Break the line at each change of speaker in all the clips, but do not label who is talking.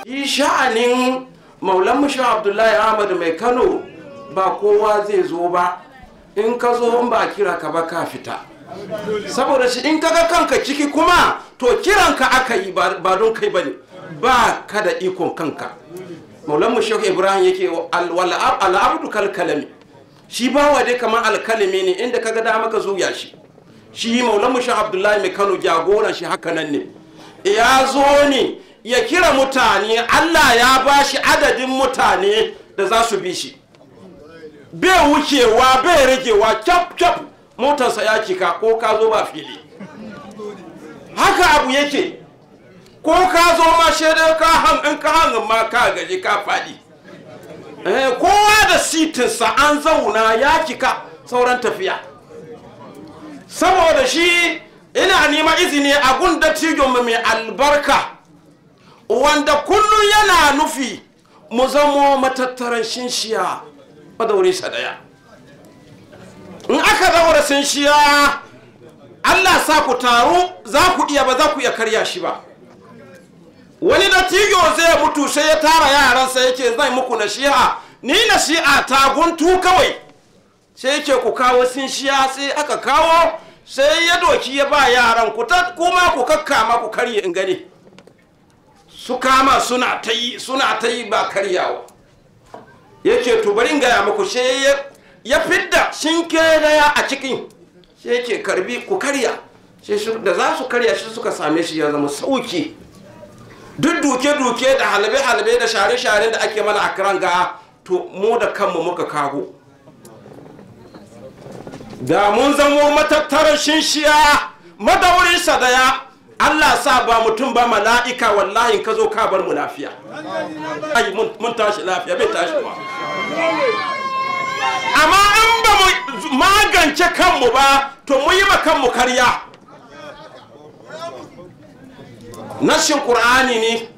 yi sha'anin maulan mushi abdullahi ahmad mai kano ba kowa zai zo ba in ka zo in ba kira ka ba ka fita saboda shi in kaga kanka ciki kuma to kiranka aka yi ba don kai bane ba ka da ikon kanka maulan mu shehu ibrahim yake al'abdu kalkalami shi bawa dai kamar alkalami ne inda kaga dama ka zuya shi shi maulan mu shehu abdullahi mai kano jagoran shi haka nan ne ya zo ne ya kira mutane allah ya ba shi adadin mutane da za su bi shi bai wucewa bai ragewa kyaf kyaf motarsa ya cika ko ka zo ba fili haka abu yake ko ka zo ma shaidar ka hangin ka hangin ma ka gaji ka faɗi kowa da sitinsa an zauna ya cika sauran tafiya saboda shi ina nema izini a gunda tijon mai albarka wanda kullum yana nufi mu zamo matattaran shinshiya madauri sadaya in aka daura shinshiya allah sa ku taru za ku iya ba za ku iya karya shi ba wani dattijo zai mutu sai ya tara yaransa yake zai muku nasiha ni nasiha ta guntu kawai sai yake ku kawo shinshiya sai aka kawo sai ya doki ya ba yaran ku kuma ku kakkama ku karye in gani su kama suna ta yi suna ta yi ba karyawa yake to bari gaya muku sai ya fidda shinke daya a cikin sai yake karbi ku karya da za su karya shi suka same shi ya zama sauki duk duke-duke da halbe-halbe da share-share da ake mana a kiran ga to mu da kanmu muka kago da mun zamo matattarar shinshiya madaurin sadaya Allah sa ba mutum ba mala'ika wallahi ka zo ka bar mu lafiya ai mun tashi lafiya bai tashi ba amma in ba mu magance kanmu ba to mu yi ma kanmu karya nashin ƙur'ani ne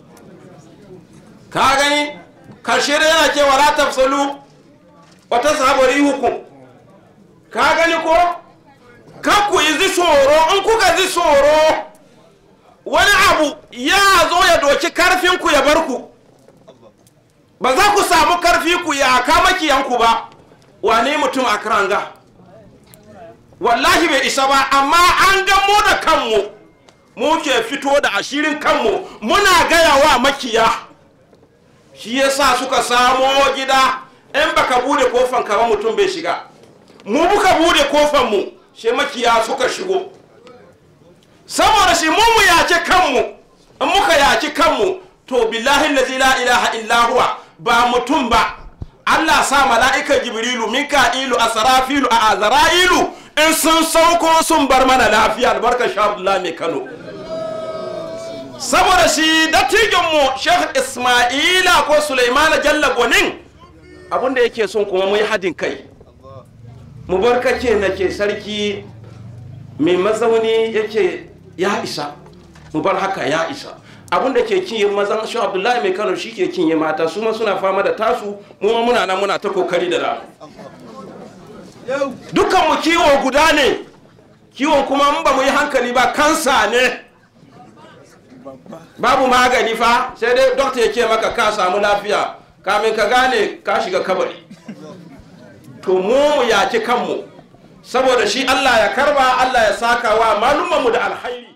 ka gani karshe da yana cewa la tafsalu wata sabari hukum ka gani ko ka ku yi zi tsoro in kuka zi tsoro wani abu ya zo ya doki karfinku ya bar ku ba za ku samu karfi ku ya kama kiyanku ba wane mutum a kiranga wallahi bai isa ba amma an gamo da kanmu mu ke fito da ashirin kanmu muna gaya wa makiya shi yasa suka samo gida in baka bude kofan ka ba mutum bai shiga mu muka bude kofan mu shi makiya suka shigo saboda shi mu mu yace kanmu in muka yaci kanmu to billahi allazi la ilaha illa huwa ba mutum ba Allah sa mala'ika jibrilu mika'ilu asrafilu a azra'ilu in sun sauko sun bar mana lafiya albarkar sha mai Kano saboda shi dattijonmu Sheikh Ismaila ko Sulaimana Jalla Gonin abinda yake son kuma mu yi hadin kai mu bar kake nake sarki mai mazauni yake ya isa mu bar haka ya isa abinda ke kinye mazan shi Abdullahi mai Kano shi ke kinye mata su ma suna fama da tasu mu ma muna nan muna ta kokari da ramu dukkan mu kiwo guda ne kiwon kuma in ba mu yi hankali ba kansa ne babu magani fa sai dai dokta ya ce maka ka samu lafiya kamin ka gane ka shiga kabari to mu mu yaki kanmu saboda shi Allah ya karba Allah ya saka wa malumanmu da alhairi